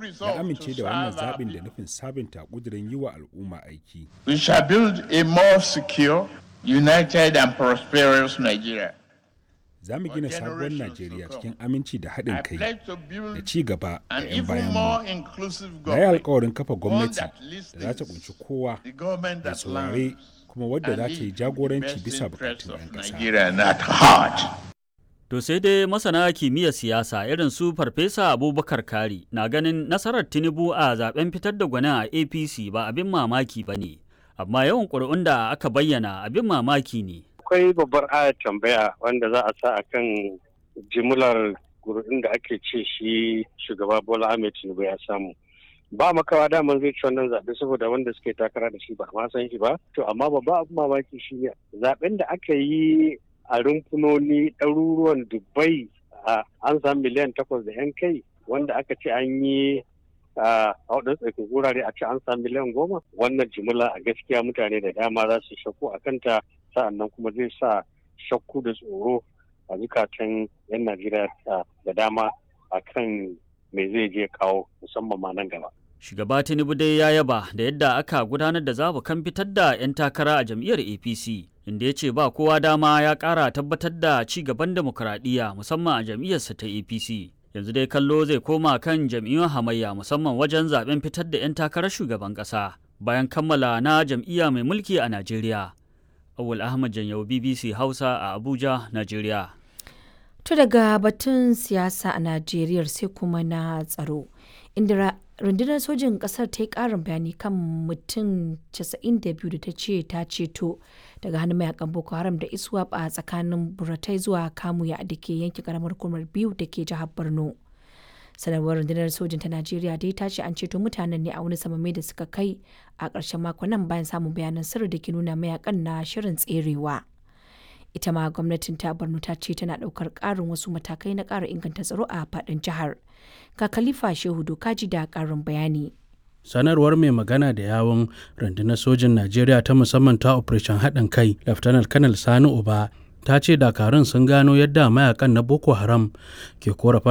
ya amince da wannan zaɓin da nufin sabunta ƙudurin yi wa al'umma aiki. We shall build a more secure, united and prosperous Nigeria. Za mu gina sabuwar Najeriya cikin aminci da haɗin I kai pledge to build da ci gaba da an 'yan even bayan more mu. inclusive Na yi government, alkawarin kafa one gwamnati that da za ta listens, kunshi kowa the government da that saurare learns, kuma wadda za and ta yi leads the jagoranci best bisa interests bukatun of 'yan ƙasa. Nigeria at heart. To sai dai masana kimiyyar siyasa irin su Farfesa Abubakar Kari na ganin nasarar Tinubu a zaben fitar da gwanin a APC ba abin mamaki ba ne, amma yawan ƙuri'un da aka bayyana abin mamaki ne. akwai babbar ayar tambaya wanda za a sa a kan jimlar gurbin da ake ce shi shugaba bola ahmed tinubu ya samu ba makawa daman zai ci wannan zaɓe saboda wanda suke takara da shi ba ma san shi ba to amma babba abin mamaki shi ne zaɓen da aka yi a rumfunoni ɗaruruwan dubbai a an samu miliyan takwas da yan kai wanda aka ce an yi a waɗansu tsakin wurare a ce an samu miliyan goma wannan jimila a gaskiya mutane da dama za su shakku a kanta sa'annan kuma zai sa shakku da tsoro a zukatan 'yan najeriya da dama a kan me zai je kawo musamman ma nan gaba Shugaba Tinubu dai ya yaba da yadda aka gudanar da zabukan fitar da 'yan takara a jam'iyyar APC, inda ya ce ba kowa dama ya ƙara tabbatar da ci gaban demokuraɗiyya musamman a jam'iyyarsa ta APC. Yanzu dai kallo zai koma kan jam'iyyun hamayya musamman wajen zaben fitar da 'yan takarar shugaban ƙasa bayan kammala na jam'iyya mai mulki a Najeriya. Awul Ahmad Janyau BBC Hausa a Abuja, Najeriya. To daga batun siyasa a Najeriya sai kuma na tsaro. Inda rundunar sojin kasar ta yi karin bayani kan mutum 92 da ta ce ta ceto daga hannun mayakan Boko Haram da Iswap a tsakanin Buratai zuwa Kamuya da ke yanke karamar kumar biyu da ke jihar Borno. sanarwar rundunar sojin ta najeriya dai ta ce an ceto mutanen ne a wani samame da suka kai a ƙarshen makon nan bayan samun bayanan sirri da ke nuna mayakan na shirin tserewa ita ma gwamnatin ta borno ta ce tana ɗaukar ƙarin wasu matakai na ƙara inganta tsaro a faɗin jihar ga khalifa shehu dokaji da ƙarin bayani sanarwar mai magana da yawon rundunar sojin najeriya ta musamman ta operation haɗin kai laftanar kanal sani uba ta ce dakarun sun gano yadda mayakan na boko haram ke korafa